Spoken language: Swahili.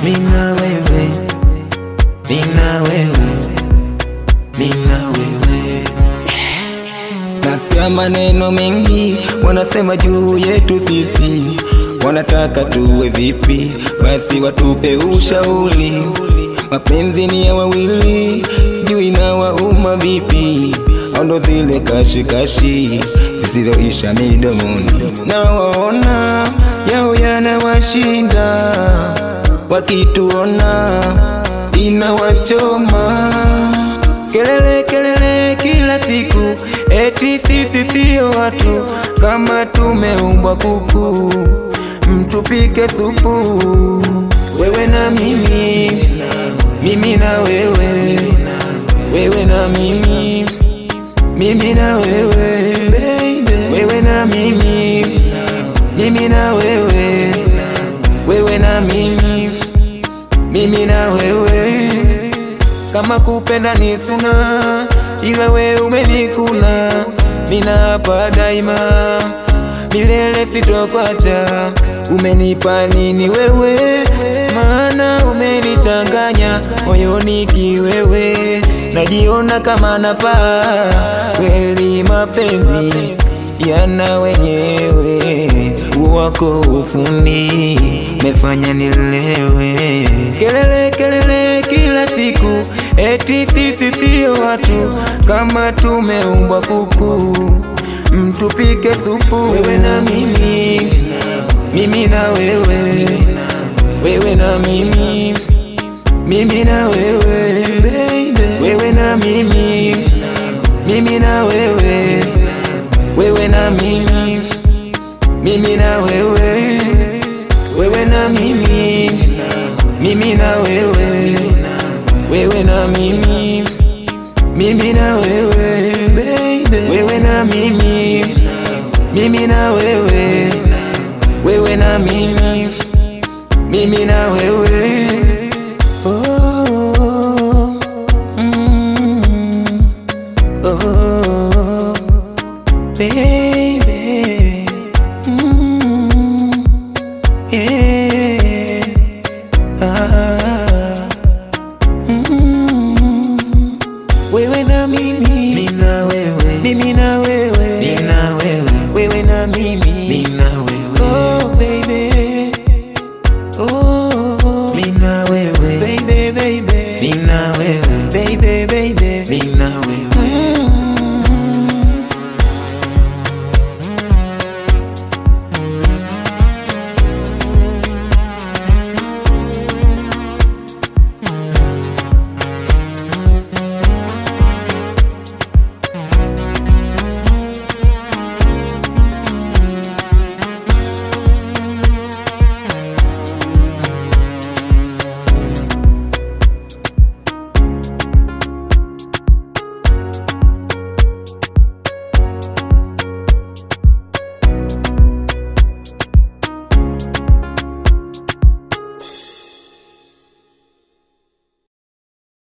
mina wewe, mina wewe, mina wewe. Nasikia maneno mengi wanasema juu yetu sisi, wanataka tuwe vipi? Basi watupe ushauri. Mapenzi ni ya wawili, sijui na wauma vipi? Au ndo zile kashikashi zisizoisha midomoni, na waona yao yanawashinda, wakituona inawachoma kelele kelele kila siku, eti sisi sio watu, kama tumeumbwa kuku, mtupike supu, wewe na mimi, mimi na wewe, wewe na mimi, mimi na wewe, wewe na mimi, mimi na wewe, wewe na mimi, mimi na wewe kama kupenda ni suna, ila we umenikuna, mina hapa daima, milele sitokwacha. Umenipa nini wewe? Maana umenichanganya moyoni kiwewe, najiona kama napaa kweli. Mapenzi yana wenyewe, wako ufundi mefanya nilewe, kelele kelele kila siku, eti sisi sio watu, kama tumeumbwa kuku, mtupike supu, wewe na mimi, mimi na wewe, wewe na mimi, mimi na wewe, wewe na mimi, mimi na wewe, wewe na mimi, mimi na wewe, wewe na mimi, mimi na wewe, wewe na mimi, mimi na wewe, wewe na mimi, mimi na wewe, wewe na mimi, mimi na wewe. Oh, mm, oh, baby, mm, yeah, ah, mm, wewe na mimi, mina wewe, mimi na wewe, mina wewe, wewe na mimi, mina wewe, oh baby, oh, mina wewe, baby, baby, mina